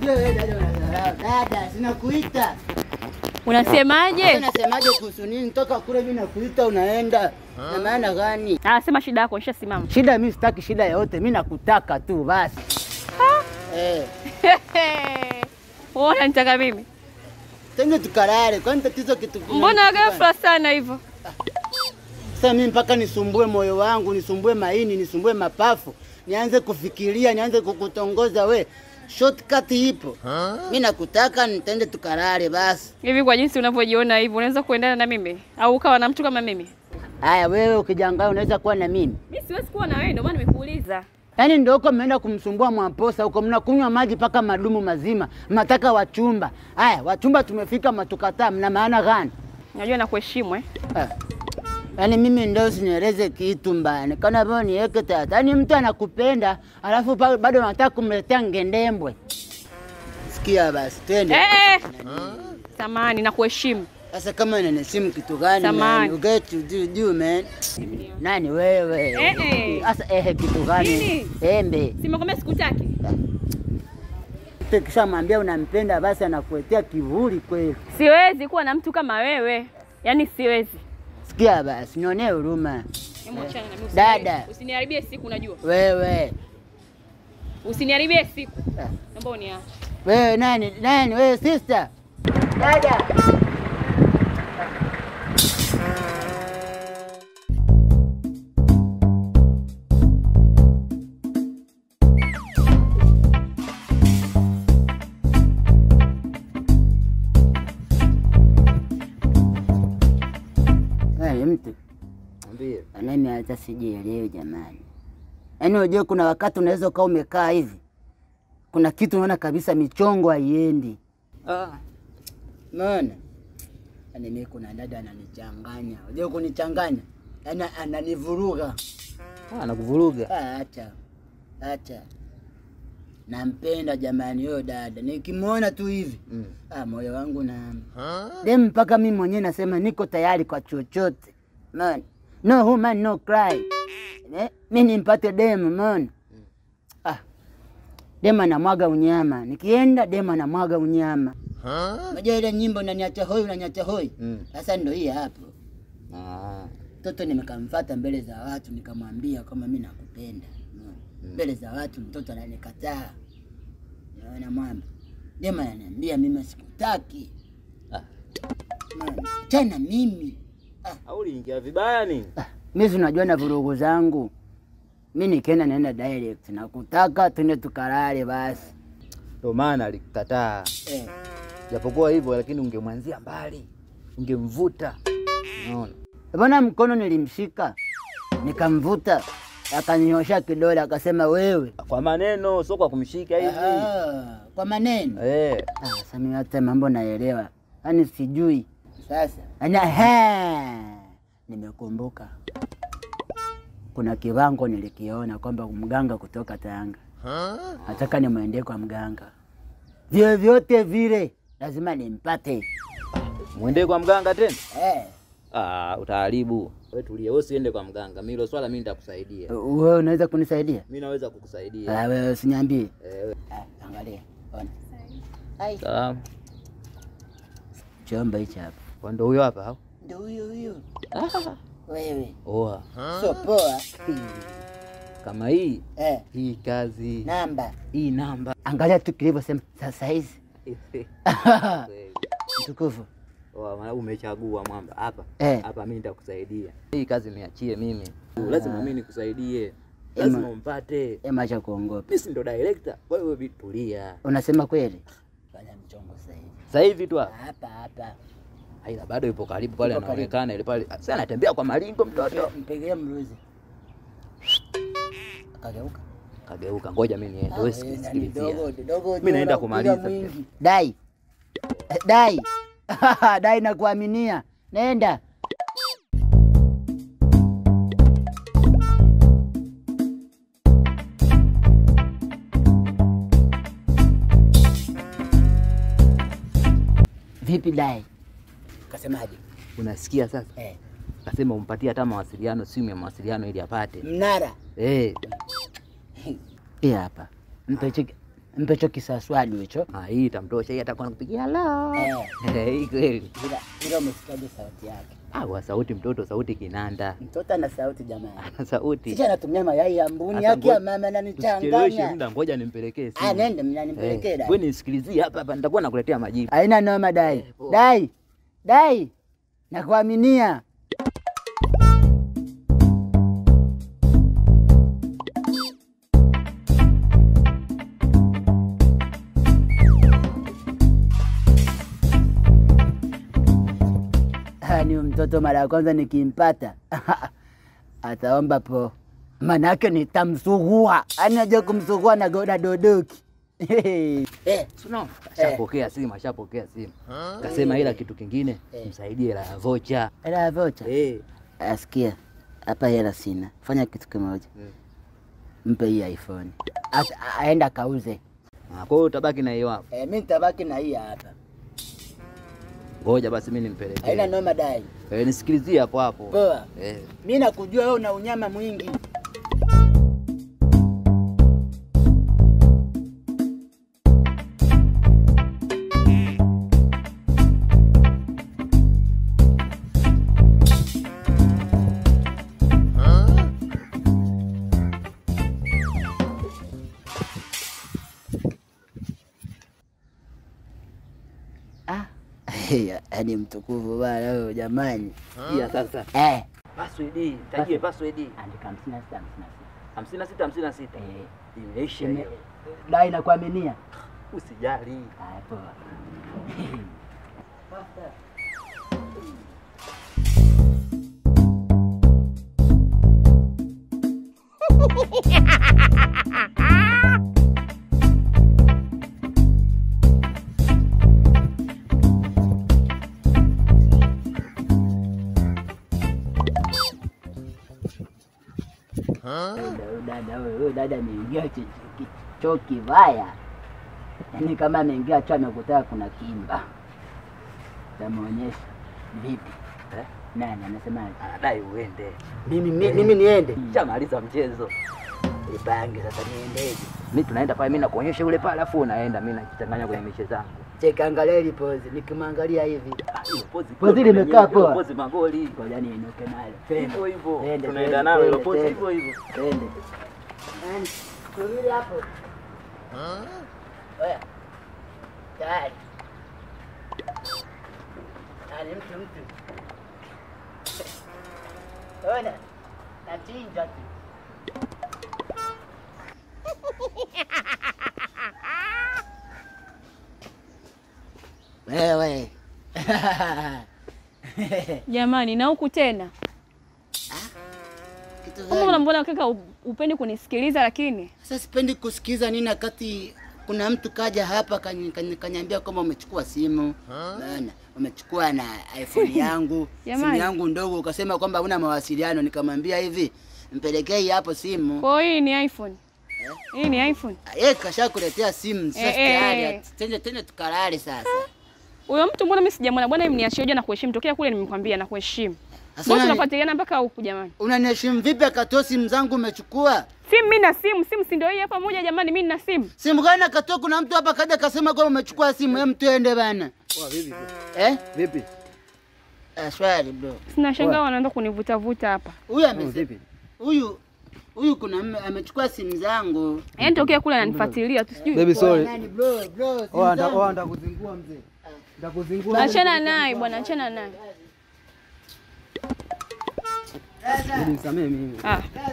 Ujue wewe dada unadharau. Dada, sinakuita. Unasemaje? Unasemaje kuhusu nini? Toka kule mimi nakuita unaenda. Na maana gani? Anasema shida yako, nishasimama. Shida mimi sitaki shida yoyote, mimi nakutaka tu basi. Eh, Wewe unanitaka mimi? tenge tukalale. Kwani tatizo kitu gani? Mbona ghafla sana hivyo? Sasa mimi mpaka nisumbue moyo wangu, nisumbue maini, nisumbue mapafu, nianze kufikiria, nianze kukutongoza we. Shortcut ipo. Mimi nakutaka nitende tukalale basi. Hivi kwa jinsi unavyojiona hivi, unaweza kuendana na mimi au ukawa na mtu kama mimi? Haya, wewe ukijangaa unaweza kuwa na mimi. Mimi siwezi kuwa na wewe, ndio maana nimekuuliza. Yaani ndio huko mmeenda kumsumbua Mwamposa huko, mnakunywa maji mpaka madumu mazima, mnataka wachumba. Haya, wachumba tumefika, matukataa, mna maana gani? Najua nakuheshimu eh. Ah. Yaani mimi ndio usinieleze kitu mbaya, kana vile niweke tata. Yaani mtu anakupenda alafu pa- bado unataka kumletea ngendembwe. Sikia basi, twende. Eh, eh. Samani, nakuheshimu. Sasa kama inanisimu kitu gani? Samahani. man? You get to do, do man. Nani wewe? Eh, eh. Sasa ehe kitu gani? Nini? Embe. Simekwambia sikutaki. Mtu Kishamwambia unampenda basi anakuletea kivuli kweli. Siwezi kuwa na mtu kama wewe, yaani siwezi. Sikia basi, nionee huruma. Hebu achana na mimi. usini- Dada. Usiniharibie siku, unajua. Wewe. Usiniharibie siku. Ah. Naomba uniache. Wewe nani? Nani? Wewe sister? Dada. Wewe mtu Mwambie. mimi hata sijielewi jamani. Yaani unajua kuna wakati unaweza ukawa umekaa hivi, kuna kitu unaona kabisa michongo haiendi. Ah, umeona? Yaani mimi kuna dada ananichanganya, unajua kunichanganya, yaani ananivuruga. Ah, anakuvuruga. Ah, acha acha, nampenda jamani huyo dada, nikimwona tu hivi Mm. ah, moyo wangu na dem, mpaka mimi mwenyewe nasema niko tayari kwa chochote. Umeona? No woman no cry. Eh, mi nimpate dem, umeona? Ah, dem anamwaga unyama, nikienda dem anamwaga unyama. Unajua ile nyimbo unaniacha hoi, unaniacha hoi. Mm. Sasa ndo hii hapo. Ah. Mtoto nimekamfata mbele za watu nikamwambia kama mi nakupenda. Umeona? Mbele za watu mtoto ananikataa. Naona mwamba. Dema ananiambia mimi sikutaki. Ah. Umeona? Tena mimi. Au uliingia vibaya nini? Ah, mimi si unajua na vurugu zangu. Mi nikienda naenda direct nakutaka twende tukalale basi. Ndio maana alikukataa. Eh. Japokuwa hivyo lakini ungemwanzia mbali. Ungemvuta. Unaona? Mbona mkono nilimshika nikamvuta, akaninyosha kidole akasema wewe. Kwa maneno sio kwa kumshika hivi. Ah, kwa maneno Eh. Ah, sasa mimi hata mambo naelewa, yaani sijui sasa. Yaani ehe, nimekumbuka kuna kiwango nilikiona kwamba mganga kutoka Tanga nataka nimwendee kwa mganga, vyovyote vile lazima nimpate. Mwende kwa mganga tena? Eh, Ah, utaharibu. Wewe tulie, wewe usiende kwa mganga. Mimi hilo swala mimi nitakusaidia. wewe unaweza kunisaidia? Mimi naweza kukusaidia. Ah, wewe usiniambie. Eh, Ah, angalia, ona. Ai, sawa. chombo hichi hapa Kwa ndo huyo hapa au? ndio huyo huyo. Wewe Oa. sio poa. Kama hii Eh, hii kazi namba hii namba angalia tu kilivyosema sasa hizi mtukufu Oa, maana umechagua mwamba hapa Eh. hapa, mimi nitakusaidia hii kazi, niachie mimi. Lazima mimi nikusaidie, lazima Ema. umpate. emacha kuongopa. Mimi si ndo director, wewe bi- tulia. Unasema kweli? Fanya mchongo sasa hivi Sasa hivi tu hapa, hapa hapa, aila bado yupo karibu pale, Yupo karibu. anaonekana ile pale. Sasa anatembea kwa malingo mtoto. mpigie mruzi. Akageuka. Kageuka, ngoja mimi niende, wewe Ah, sikilizia. dogo, dogo, Mimi naenda dogo, kumaliza piga pia. mwingi. Dai Eh, dai dai, nakuaminia, nenda. Vipi dai? Kasemaje? Unasikia sasa? Eh, Kasema umpatie hata mawasiliano, simu ya mawasiliano ili apate. mnara Eh, hii hapa, mpe chiki. mpe hicho kisaswadu hicho. Ah, hii itamtosha, hii atakuwa nakupigia la. Eh, Eh, hii kweli. ila ila umesikiaje sauti yake? Ah, wa sauti mtoto, sauti kinanda. Mtoto ana sauti jamani. Ana sauti. Sisi anatumia mayai ya mbuni Hata yake ya ngoja- mama Usicheleweshe ananichanganya. muda, ngoja nimpelekee simu. Ah, nende mnanipelekea Eh, dai. wewe nisikilizie hapa hapa, nitakuwa nakuletea majibu. Haina noma dai. poa. Dai. Dai. Nakuaminia. Ah, ni mtoto mara ya kwanza nikimpata ataomba po, manake nitamsugua, yani najua kumsugua na goda dodoki eh, Sio, ashapokea simu, ashapokea simu. Kasema ila kitu kingine, msaidie hela ya vocha. hela ya vocha. Eh, Asikia hapa, hela sina, fanya kitu kimoja, Mm. mpe hii iPhone Ata- a- aenda kauze. ah, kwa hiyo utabaki na hiyo hapo. Eh, mi nitabaki na hii hapa, Ngoja basi mimi haina nimpelekee. noma dai. Eh, nisikilizie hapo hapo. Poa, Eh. mi nakujua wewe una unyama mwingi. Ah, yaani mtukufu bana wewe jamani. Sikia sasa. Eh, Password, tajie password. andika hamsini na sita hamsini na sita 56 56. Eh, Imeisha ime- hiyo. dai nakuaminia. Usijali. Haya, poa. Huyu dada huyu huyu dada ameingia chi- chi- choo kibaya, yaani kama ameingia choo amekutaka kuna kimba. Tamuonyesha vipi? Eh? Nani anasema Anadai uende. mimi mi- mimi niende? Shamaliza mchezo. Ipange sasa niendeje? Mimi tunaenda pale, mimi nakuonyesha yule pale, afu unaenda, mimi najichanganya kwenye mishe zangu. Cheka, angalia ile pose, nikimwangalia hivi Ah, hiyo pozi Pozi limekaa poa. Pozi magoli. ngoja niinuke nalo. Hivyo hivyo. Twende, Tunaenda twende, nalo hilo twende, pozi twende. hivyo hivyo. Twende. Nani? Subiri hapo. Oya. Tayari. Nani mtu mtu. Ona. Nachinja tu. Wewe. Jamani, na huku tena Kitu kama gani? unambona kaka u- upendi kunisikiliza, lakini Sasa sipendi kusikiza nini wakati kuna mtu kaja hapa kany- kany- kanyambia kwamba umechukua simu Unaona, umechukua na iPhone yangu simu Jamani. yangu ndogo, ukasema kwamba una mawasiliano. Nikamwambia hivi, mpelekee hii hapo simu. kwa hiyo hii ni iPhone, hii ni iPhone. Yeye kashakuletea simu sasa, Eh, eh, tayari eh. tende tende tukalale sasa. Huyo mtu mbona mimi sijamwona bwana, mimi niachie na kuheshimu. Tokea kule nimekwambia na kuheshimu. Sasa Bosi unani- tunafuatiliana mpaka huku jamani. unaniheshimu vipi akatoa simu zangu umechukua? Simu mimi na simu, simu si ndio hii hapa moja jamani, mimi nina simu. Simu gani akatoa? Kuna mtu hapa kaja kasema kwamba umechukua simu. Hem, tuende bana. Eh? Vipi? Ah, swali bro. Sina shangaa wanaanza kunivuta vuta hapa. Huyu amesema huyu huyu kuna mme- amechukua simu zangu. Yaani tokea kule ananifuatilia tu sijui. Baby sorry. Nani bro, bro, simu Oh, anda- zangu. oh, ndakuzingua mzee. Ndakuzingua. Achana naye bwana, achana naye. Nisamee mimi. Ah,